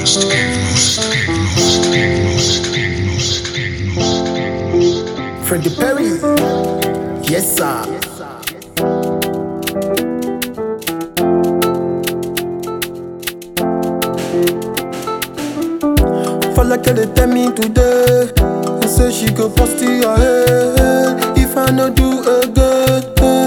most, most, most, most, most, most. Freddie Perry. Yes, sir. For like they tell me today, I say she go post it your head. If I no do again,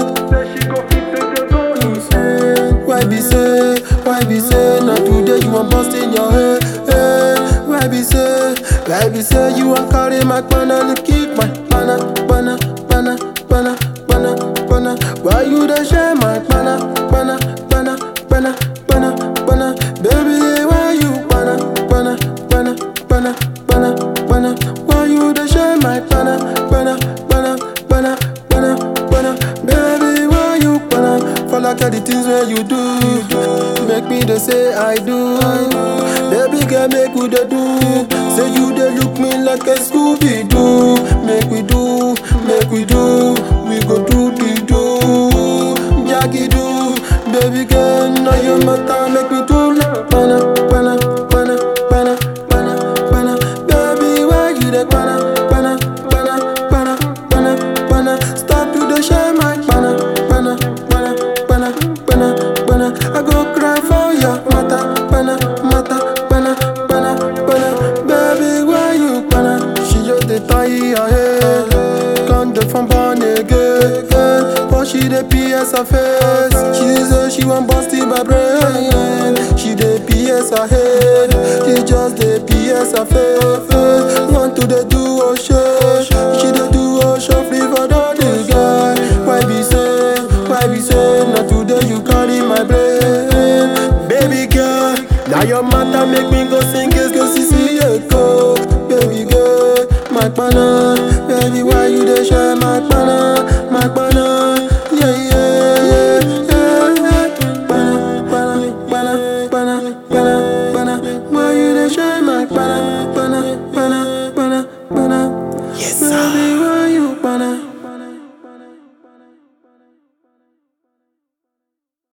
why be say, why be say, not today you want bust in your head. eh. Why be say, why be say you want carry my banana, kick my banana, banana, banana, banana, banana, banana. Why you dey share my banana, banana, banana, banana, banana, banana? Baby, why you banana, banana, banana, banana, banana, banana? Why you dey share my banana, banana, banana, banana, banana, banana? Baby, why you banana? For like all the things where you do, make me dey say I do. Baby girl, make we dey do. Say you dey look me like a Scooby Doo. Make we do, make we do. We go do the do, Jackie do. Baby girl, now your matter make me do like banana, banana, banana, banana, banana, banana. Baby, why you dey banana, banana, banana, banana, banana, banana? Stop to dey share my banana, banana, banana, banana, banana, banana. I go cry for your mata, banana, mata, banana, banana, banana. Baby, why you banana? She just dey tie her head, come dey from born again, but she dey pierce her face. She say she wan bust in my brain, she dey pierce her head, she just dey pierce her face. Want to dey do oh shit, she dey do oh shuffle for the guy. Why be say, why be say, not today you carry my brain, baby girl. Now your matter make me go sing it, go see see echo, baby girl. My banana, baby, why you dey share my banana?